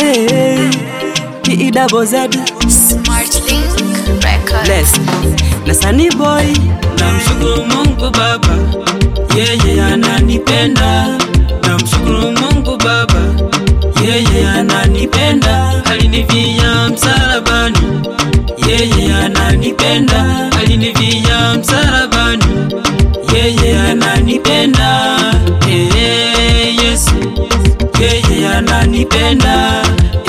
Hey, P double Z Smart Link Records. Bless na Sunny Boy Namshukuru Mungu Baba, yeye ananipenda. Namshukuru Mungu Baba, yeye ananipenda. Alinivia msalabani, yeye ananipenda. Alinivia msalabani, yeye ananipenda. Ee Yesu, yeye ananipenda.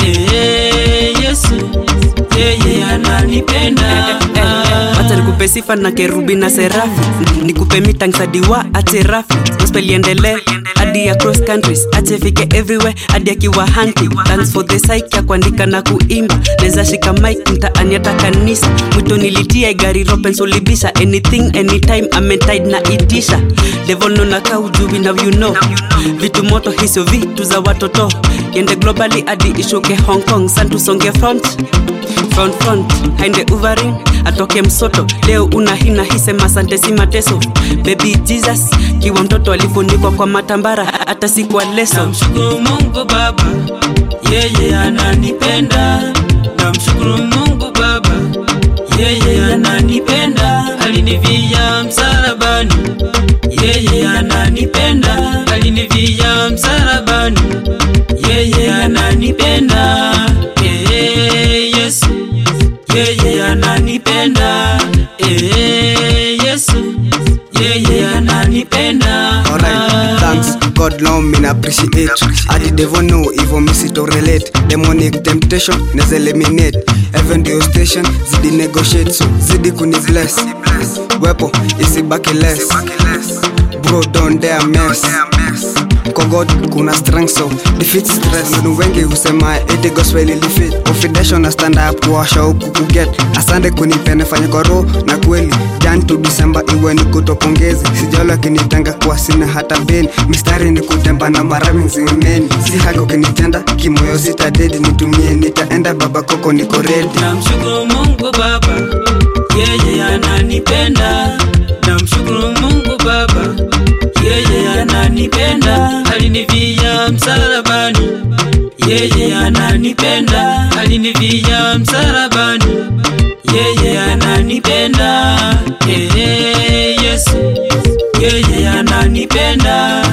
Ee Yesu, yeye ananipenda. Wacha nikupe sifa na kerubi na serafi nikupe mitangsadiwa ache rafi gospel iendelee hadi ya cross countries ache fike everywhere hadi akiwa hunting thanks for the psyche ya kuandika na kuimba neza shika mic mtaani hata kanisa mwito nilitia gari ropen sulibisha anything anytime ametide na itisha devil nona kaujubi now you know vitu moto hizo vitu za watoto yende globally hadi ishuke hong kong santusonge front front front haende uvarin atoke msoto leo una hina hisema asante si mateso baby jesus kiwa mtoto alifunikwa kwa matambara hata si kwa leso Namshukuru Mungu Baba, yeye ananipenda. Namshukuru Mungu Baba, yeye ananipenda. Alinivia msalabani, yeye ananipenda. Alinivia msalabani, yeye ananipenda. Ee Yesu, yeye ananipenda. Ee Yesu, yeye ananipenda. Alright, thanks. God now me appreciate. I did never know even miss it or relate. Demonic temptation, neza eliminate. Even the station, zidi negotiate. So zidi kuni bless. Wepo, isibaki less. Bro, don't dare mess. Kwa God kuna strength so defeat stress. Nunu wengi husema eti gospel ilifit. Confidential na stand up kuwasha huku kuget. Asante kunipenda fanya kwa roho na kweli. Jan to December iwe ni kutopongezi. Sijalo akinitenga kwa sina hata beni. Mistari ni kutemba na marami zimeni. Si hako kinitenda kimoyo sita dedi nitumie nitaenda baba koko niko ready. Namshukuru Mungu Baba, yeye ananipenda. Namshukuru Mungu Baba, yeye ananipenda. Alinivia msalabani, yeye ananipenda. Alinivia msalabani, yeye ananipenda. Ee Yesu, yeye ananipenda.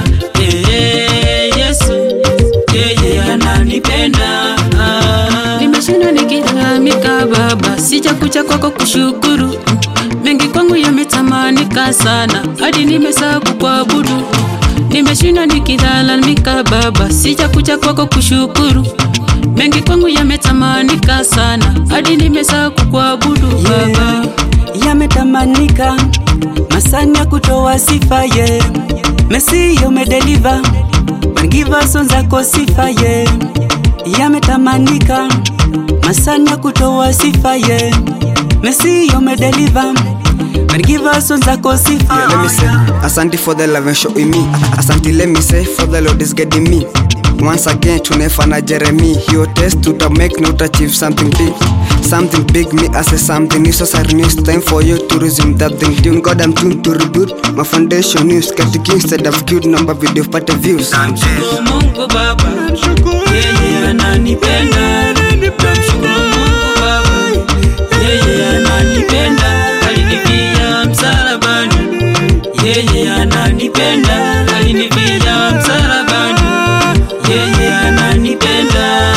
Ee Yesu, yeye ananipenda. Ah. nimeshinda nikilalamika baba sijakuja kwako kushukuru mengi kwangu yametamanika sana hadi nimesabu kuabudu nimeshinda nikilalamika baba sijakuja kwako kushukuru mengi kwangu yametamanika sana hadi nimesabu kuabudu baba yametamanika masani ya kutoa sifa ye mesi umedeliva wangiva sonzako sifa ye yametamanika masani ya kutoa sifa ye mesi umedeliva wangiva sonzako sifa Yeah, let me say, Asante for the love and show in me. Asante, let me say, for the Lord is guiding me. Once again, tunefana Jeremy. Your test to the make not achieve something big. Something big, me as a something new. So sorry, news time for you to resume that thing. Tune God, I'm tuned to reboot. My foundation news, get the instead of cute number video, pata views. Namshukuru Mungu Baba, yeye ananipenda. Namshukuru Mungu Baba, yeye ananipenda. Alinivia msalabani, yeye ananipenda. Alinivia msalabani, yeye ananipenda.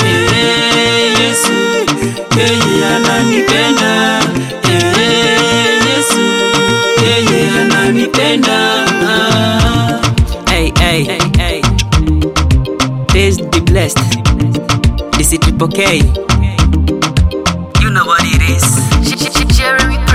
Ee Yesu, yeye ananipenda. Ee Yesu, yeye ananipenda. Ah. Hey, hey, hey, hey. Praise be blessed. This is Triple K. You know what it is. Jeremy